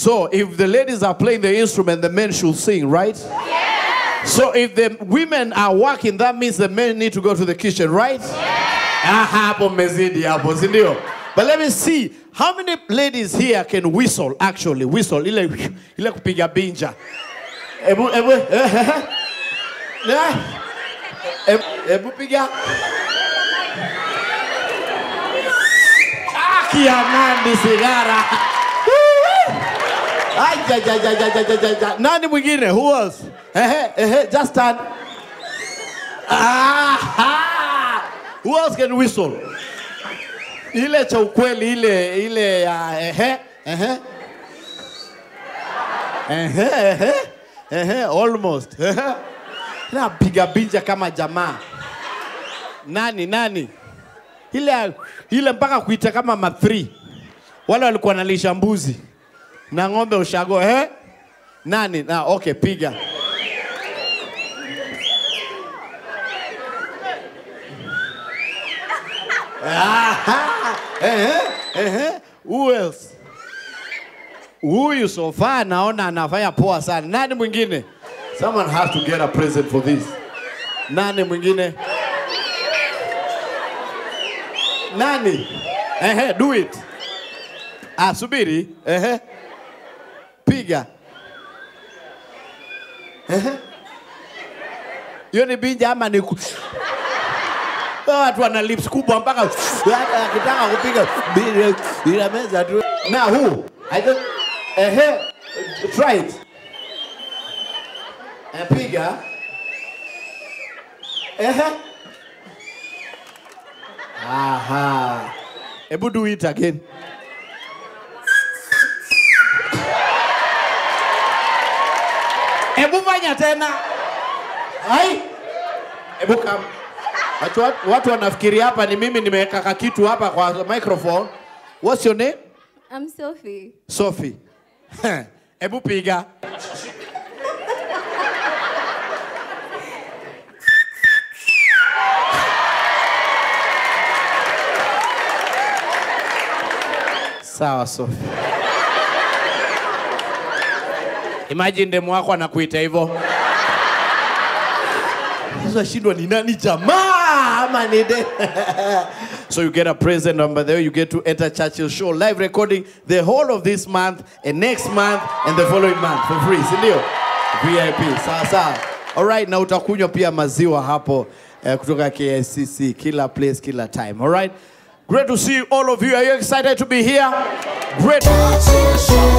So if the ladies are playing the instrument, the men should sing, right? So if the women are working, that means the men need to go to the kitchen, right? Ah, hapo mmezidi hapo, si ndio? But let me see how many ladies here can whistle actually whistle ile ile kupiga binja. Ebu ebu eh, eh, eh. Eh, ebu, ebu piga. Aki ya nani sigara. Ay, ja, ja, ja, ja, ja, ja, ja, ja. Nani mwingine? Who else? Ehe, ehe, just stand. Ah, Who else can whistle? Ile cha ukweli ile ile ya ehe, ehe. Ehe, ehe. Ehe, almost. Ehe. Na piga binja kama jamaa. Nani nani? Ile ile mpaka kuita kama ma three. Wale walikuwa wanalisha mbuzi na ng'ombe ushago eh? Nani? Na okay, piga. Aha, ehe, ehe. Who else? Huyu so far naona anafanya poa sana. Nani mwingine? Someone has to get a present for this. Nani mwingine? Nani? Ehe, do it. Ah, subiri. Ehe. Piga. Ehe. Hiyo ni binja ama ni ku... Hawa Watu wana lips kubwa mpaka hata akitaka kupiga bila bila meza tu. Now who? I don't ehe. Try it. Eh, piga. Ehe. Aha. Ebu do it again. Ebu fanya tena. Hai. Ebu kam. Watu, watu wanafikiri hapa ni mimi nimeweka kakitu hapa kwa microphone. What's your name? I'm Sophie. Sophie. Ebu piga. Sawa Sophie. Imagine demu wako anakuita hivyo. Sasa shindwa ni nani jamaa ama ni de So you get a present number there. You get to enter Churchill Show live recording the whole of this month and next month and the following month for free, si ndio? VIP. Sawa sawa. All right, na utakunywa pia maziwa hapo eh, kutoka KICC kila place kila time. All right? Great to see all of you. Are you excited to be here? Great.